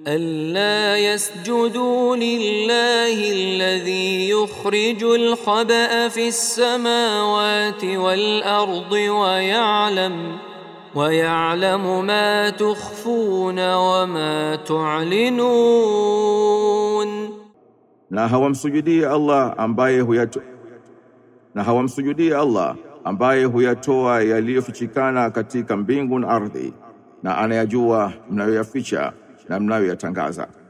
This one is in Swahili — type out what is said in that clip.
ألا يسجدوا لله الذي يخرج الخبأ في السماوات والأرض ويعلم ويعلم ما تخفون وما تعلنون na hawamsujudii Allah ambaye huyato na hawamsujudii Allah ambaye huyatoa yaliyofichikana katika mbingu na ardhi na anayajua mnayoyaficha na mnayoyatangaza